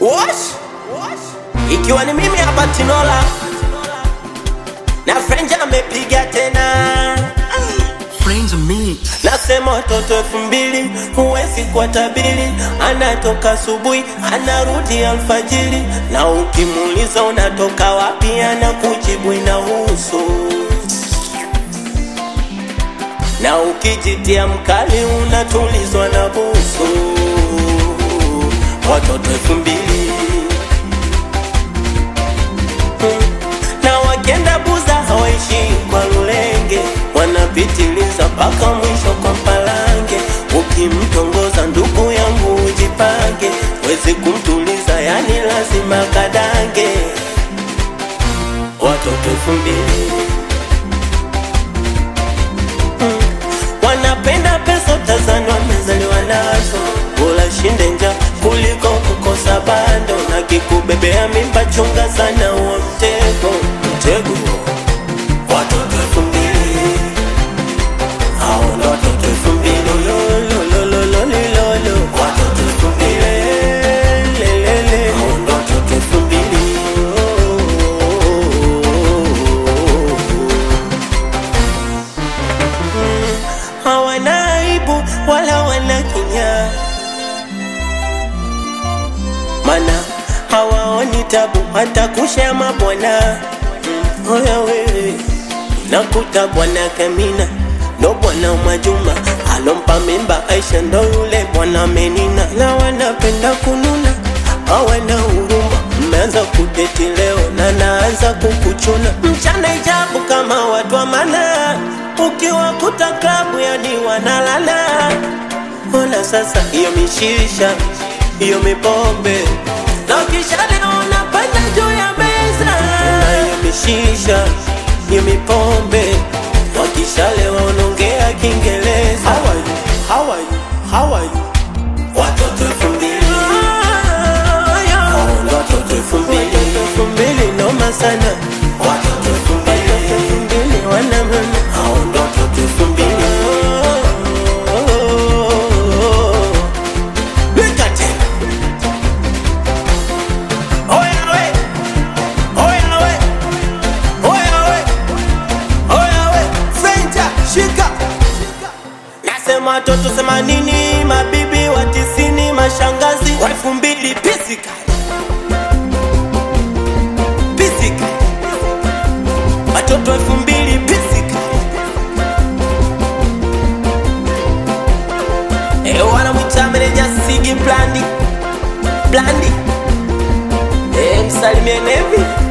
Wash. Ikiwa ni mimi hapa Tinola na Frenja amepiga tena Friends of me. Nasema watoto elfu mbili huwezi kuwatabiri, anatoka asubuhi anarudi alfajiri, na ukimuuliza unatoka wapi anakujibu inahusu, na ukijitia mkali unatulizwa na busu. Watoto elfu mbili na wakenda buza hawaishi kwa lulenge, wanapitiliza mpaka mwisho kwa mpalange. Ukimtongoza ndugu yangu ujipange, wezi kumtuliza, yani lazima kadange. Watoto elfu mbili Mm. wanapenda pesa, utazani wamezaliwa nazo, bora shinde nja kuliko kukosa bando, na kikubebea mimba, chunga sana huo mtego, mtego. Watoto elfu mbili hao ndo watoto elfu mbili lololololololo. Watoto elfu mbili lelele, hao ndo watoto elfu mbili hawana aibu wala wana kinyaa, mana hawaoni tabu hata kusha mabwana. Mm, Oya wewe, nakuta bwana Kamina ndo bwana Mwajuma alompa mimba Aisha ndo yule bwana Menina, na wanapenda kununa hawana huruma. Mmeanza kudeti leo na naanza kukuchuna mchana ijabu kama watu wa mana, ukiwakuta klabu yani wanalala. Ona sasa hiyo mishisha hiyo mipombe na kisha leo unapanda juu ya meza na hiyo mishisha hiyo mipombe wakishalewa wanaongea Kiingereza. How are you? How are you? How are you? Watoto elfu mbili Hao ndo watoto elfu mbili elfu mbili noma sana watoto elfu mbili elfu mbili wana mama hao ndo watoto elfu mbili Weka tena Oya we Oya we Oya we Oya we Frenja shika Nasema watoto themanini, mabibi wa tisini, mashangazi wa elfu mbili pisika pisika, watoto elfu mbili pisika. E, wanamwita meneja Sigi Blandi Blandi, e, msalimie Nevi